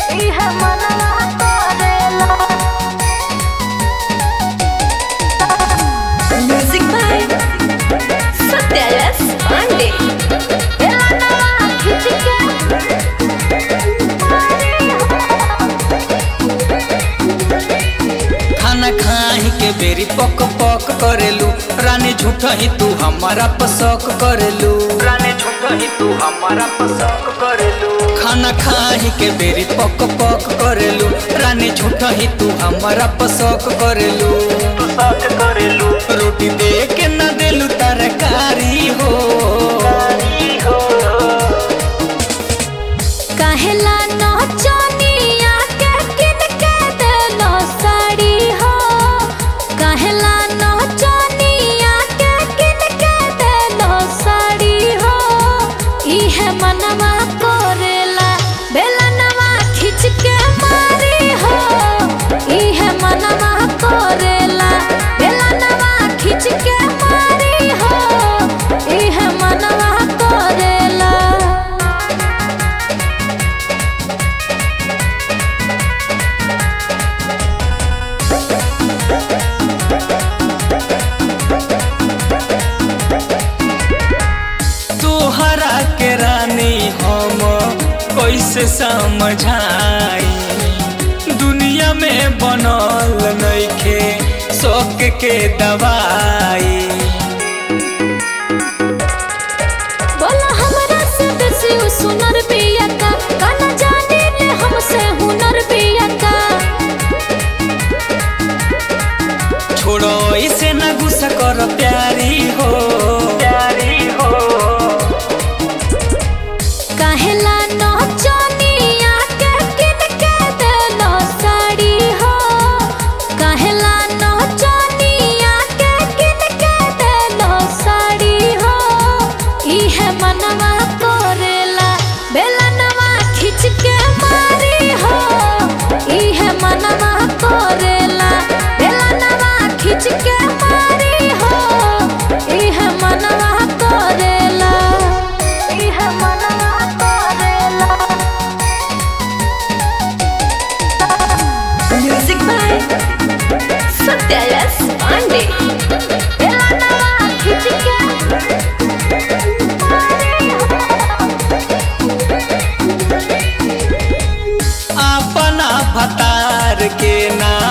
इहे मनवा करेला म्यूजिक बाय सत्यायस पांडे बेलनवा खिंच के मारी खाना खाही के बेरी पक पक करेलू रानी झूठा ही तू हमारा पसक करेलू रानी झूठा ही तू हमारा पसक करेलू खाना खाही के बेरी पक पक करेलू रानी झूठा ही तू हमारा पसक करेलू पसक करेलू रोटी दे के ना देलू तरकारी हो हो कहेला नचनिया के किन के देलो साड़ी हो कहेला नचनिया के किन के देलो साड़ी हो इहे मनवा करेला बेलनवा खिंच के मारी हो इहे मनवा करेला बेलनवा खिंच के मारी हो इहे मनवा करेला तोहरा के रानी हम कैसे समझाई दुनिया में बनल नइखे शौक के दवाई बोला हमरा से बेसी उ सुनर पिया का काना जाने ले हमसे हुनर पिया का छोड़ो इसे ना गुस्सा कर प्यारी हो प्यारी हो काहेला नचनिया के किन के देलो साड़ी हो काहेला नचनिया के किन के देलो साड़ी हो इहे मनवा करेला बेलनवा खिंच के मारी हो इहे मनवा करेला बेलनवा खिंच के मारी हो इहे मनवा करेला इहे मनवा करेला म्यूजिक बाय सत्यायस पांडे बेलनवा खिंच के मारी हो अपना भतार के ना